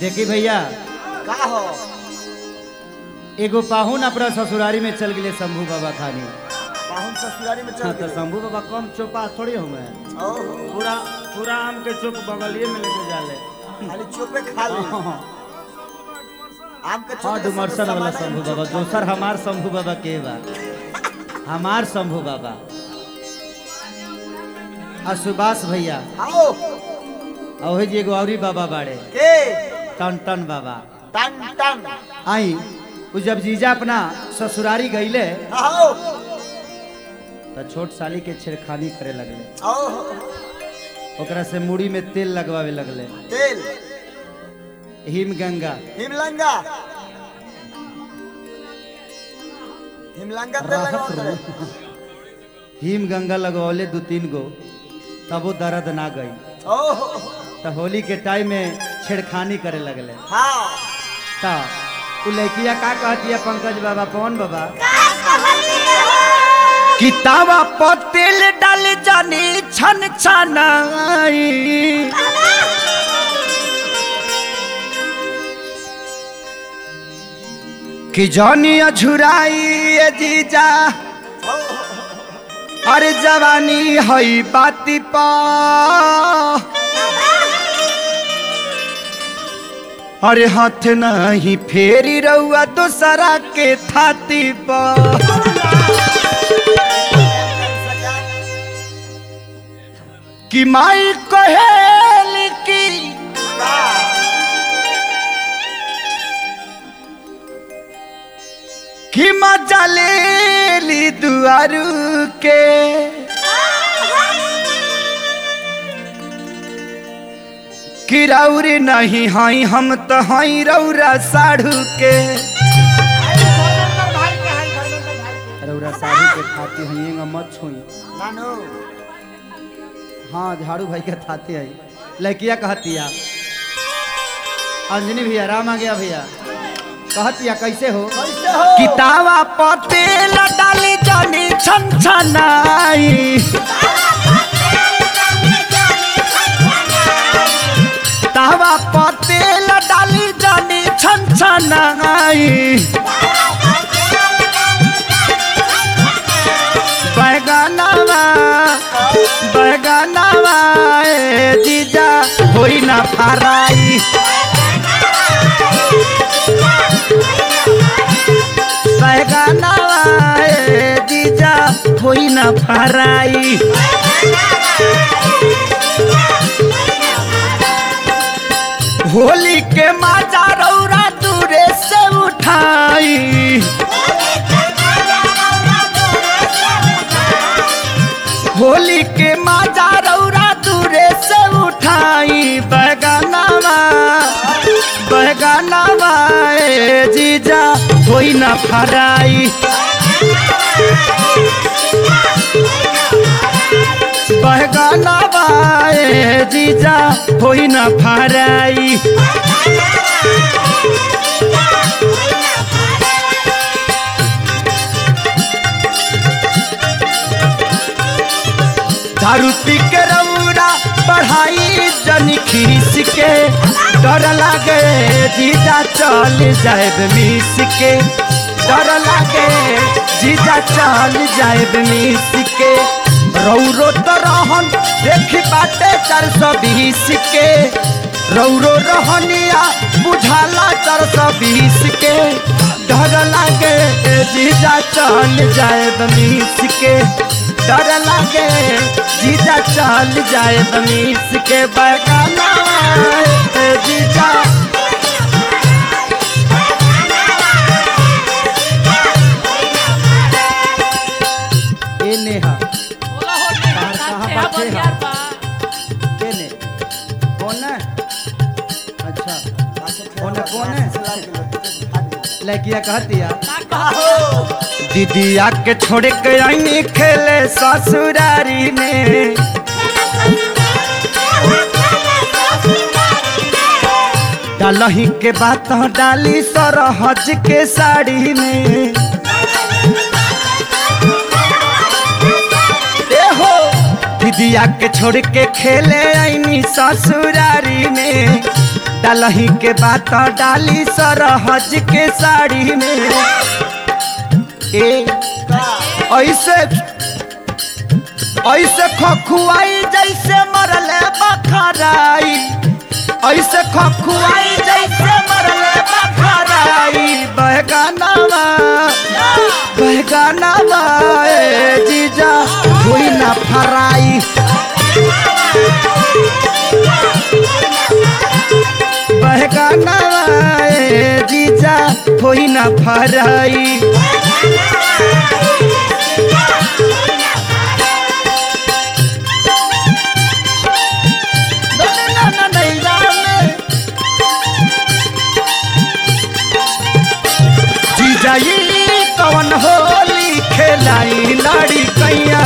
देखी भैया का हो एगो पाहुन अपना ससुरारी में चल गए शंभू बाबा खानी पाहुन ससुरारी में हाँ चल तो गए शंभू बाबा कम चोपा थोड़ी हुए ओहो पूरा पूरा आम के चुप बगलिए में लेके जाले खाली चोपे खा ले आम के हाँ चोपे डुमरसन वाला शंभू बाबा दोसर हमार शंभू बाबा के बा हमार शंभू बाबा आ सुभाष भैया आओ और वही जी एगो औरी बाबा बाड़े के टन टन बाबा टन टन आई उ जब जीजा अपना ससुरारी गईले आओ तो छोट साली के छेड़खानी करे लगले ओहो ओकरा से मुड़ी में तेल लगवावे लगले तेल हिम गंगा हिमलंगा हिमलंगा तेल राहत लगाओ रहो। तेरे। हिम गंगा लगवले दो तीन गो तब वो दर्द ना गई ओहो तो होली के टाइम में छेड़खानी करे लगले हाँ तो उ लड़किया का कहती है पंकज बाबा पवन बाबा किताबा पर तेल डाल जानी छन छनाई कि जानी अझुराई ए जीजा अरे जवानी हई बाती पा अरे हाथ नहीं फेरी रहुआ दूसरा के थाती पर कि माई कहेल की कि मजा ले ली दुआरू के कि रौरी नहीं हई हम तो हई रौरा साढ़ू के रौरा साढ़ू के खाती हई मत छुई नानू हाँ झाड़ू भाई के थाती है लड़किया कहतिया अंजनी भैया राम आ गया भैया कहतिया कैसे हो कैसे हो किताबा पते डाली जानी छन छनाई तावा पते डाली जानी छन छनाई बैगनवा बैगनवा ए जीजा होई ना फराई बैगनवा ए जीजा होई ना फराई होली के माजा रौरा दूरे से उठाई होली के माजा रौरा दूरे से उठाई बैगनवा बैगनवा ए जीजा होई ना फराई बैगनवा ए जीजा होई ना फराई दारू पी के रौरा बढ़ाई जनी खीस के डर लागे जीजा चल जाए मिस के डर लागे जीजा चल जाए मिस के रौरो तो रहन देखी बाटे चार सौ बीस के रौरो रहनिया बुझाला चार सौ बीस के डर लागे जीजा चल जाए मिस के डर लागे जीजा चल जाए बमीस के बगाना जीजा ए नेहा बाहर कहाँ बाटे है के ने कौन है अच्छा कौन है कौन है लड़किया कहती है दीदिया के छोड़ के आई खेले ससुरारी में डालही के बात डाली सरहज के साड़ी में ए हो दीदिया के छोड़ के खेले आईनी ससुरारी में डलही के बात डाली सरहज के साड़ी में ए ऐसे ऐसे खखुआई जैसे मरले बखराई ऐसे खखुआई जैसे मरले बखराई बहगानावा बहगानावा ए जीजा हुई ना फराई बहगानावा ए जीजा हुई ना फराई ना ना नैया में जीजा ई कवन होली खेलाई लाड़ी कैया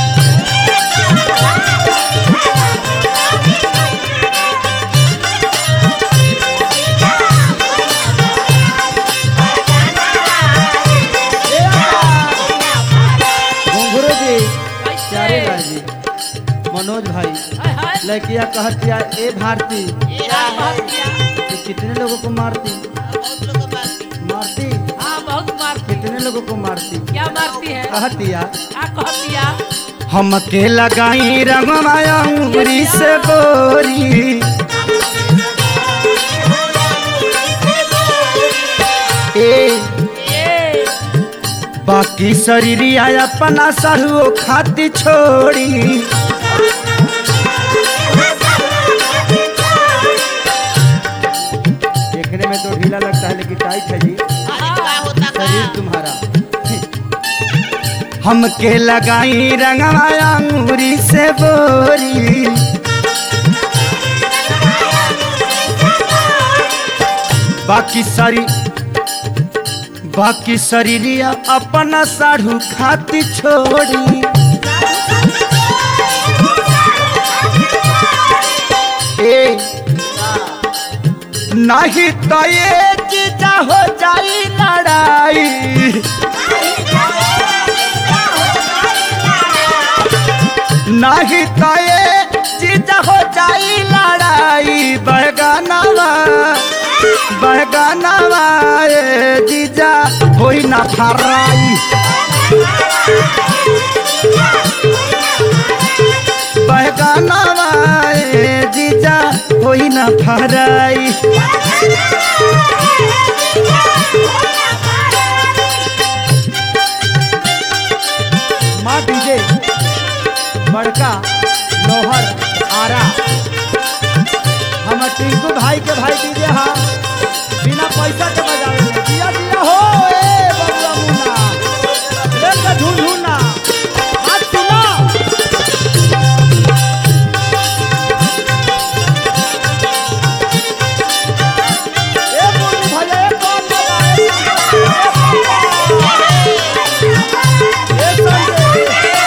घुंघरू जी प्यारे लाल जी मनोज भाई हाय हाय लड़किया कहतिया ए भारती क्या बात किया तू कितने लोगों को मारती मारती हाँ बहुत मारती कितने लोगों को मारती क्या मारती है कहतिया क्या कहती है हम के लगाई रंगमाया उंगली से बोरी ए ये बाकी शरीरिया अपना सरुओ खाती छोड़ी देखने में तो ढीला लगता है लेकिन टाइट है जी शरीर तुम्हारा हम के लगाई रंगमाया अंगूरी से बोरी बाकी सारी बाकी शरीरिया अपना साढ़ू खाती छोड़ी ए नहीं तो ये चीजा हो जाई लड़ाई नहीं तो ये चीज हो जाई लड़ाई बहगानावा बहगानावा ए जीजा होई ना फराई बहगानावा ए जीजा होई ना फराई माँ डीजे बड़का लोहर आरा हम टिंकू भाई के भाई डीजे हा बिना पैसा के बजावे ले। दिया दिया हो ए बबुआ मुन्ना लेके झूम झूमना हाथ सुना ए मुन्नी भैया ए कौन लगा ए संजय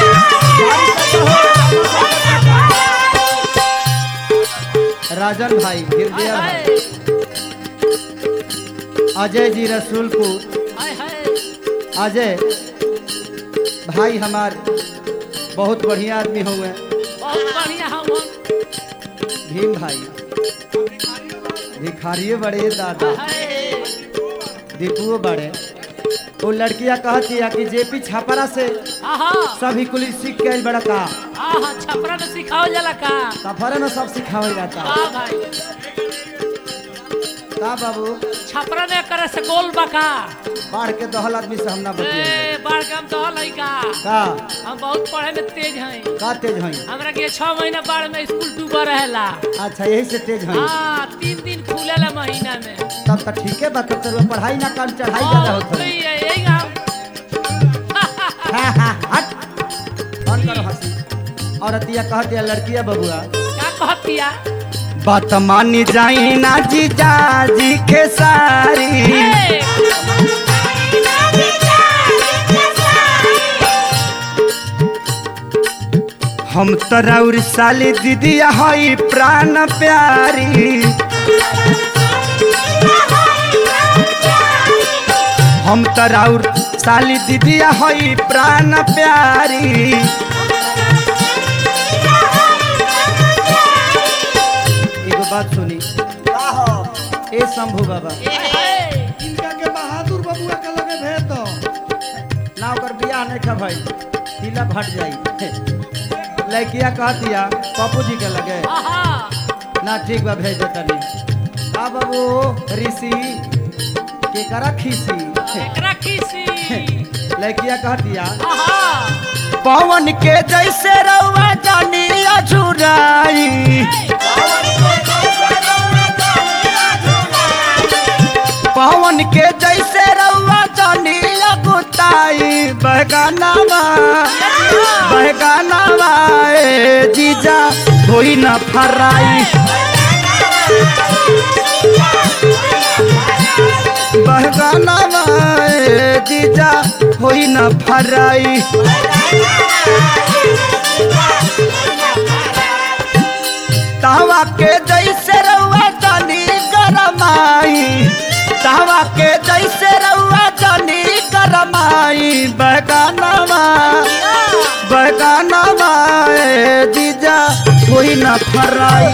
राजन भाई हृदय हाय भाई हाय अजय जी रसूलपुर हाय हाय अजय भाई हमार बहुत बढ़िया आदमी हुए बहुत बढ़िया हम भीम भाई भिखारिये बड़े दादा हाय दीपुओ बड़े वो लड़कियां कहती है कि जेपी छापरा से आहा सभी कुली सीख के आइल बड़ा का आहा छपरा में सिखाओ जला का सफर में सब सिखावल जाता हाँ भाई का बाबू छपरा ने करे से गोल बका बाढ़ के दहल आदमी से हम ना बतिए ए बाढ़ के हम तो हल का का हम बहुत पढ़े में तेज हैं का तेज हई हमरा के छह महीना बाढ़ में स्कूल डूबा रहेला अच्छा यही से तेज हई हाँ तीन दिन खुलेला महीना में तब तो ठीक है बात तो पढ़ाई ना काम चढ़ाई ज्यादा हाँ, होता है सही है यही हम हाँ, हाँ, हट बंद करो हंसी औरतिया कहती है लड़किया बबुआ क्या कहतिया बात मानी जाई ना जीजा जी के सारी ए, हम तराउर साली दीदिया हई प्राण प्यारी हम तराउर साली दीदिया हई प्राण प्यारी एगो बात सुनी का हो ए शंभू बाबा इनका के बहादुर बबुआ के लगे भेज दो ना ओकर बियाह नहीं खा भाई तिलक हट जाई लड़किया कह दिया पप्पू जी के लगे आहा ना ठीक बा भेज देता नहीं आ बाबू ऋषि के करा खीसी एकरा खीसी लड़किया कह दिया आहा पवन के जैसे रउआ जानी अझुराई पवन के जैसे रउआ जानी अगुताई बहगानावा बहगानावा ए जीजा होई न फराई बहगानावा ए जीजा होई न फराई तावा के जैसे रउआ जानी गरमाई तावा के जैसे रउआ जानी गरमाई बहगानावा बहगानावा ए जीजा कोई न फराई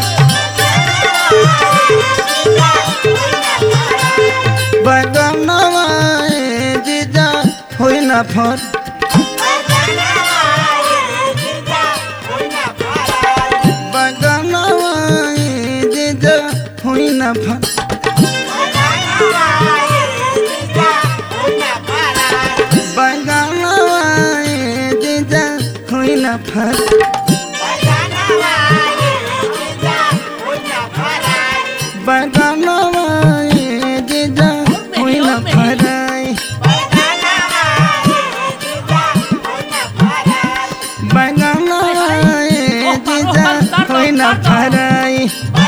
बहगानावा ए जीजा होई न फर बहगानावा ए जीजा होई न फर बहगानावा ए जीजा होई न फर बहगानावा ए जीजा होई न फराई बहगानावा ए जीजा होई न फराई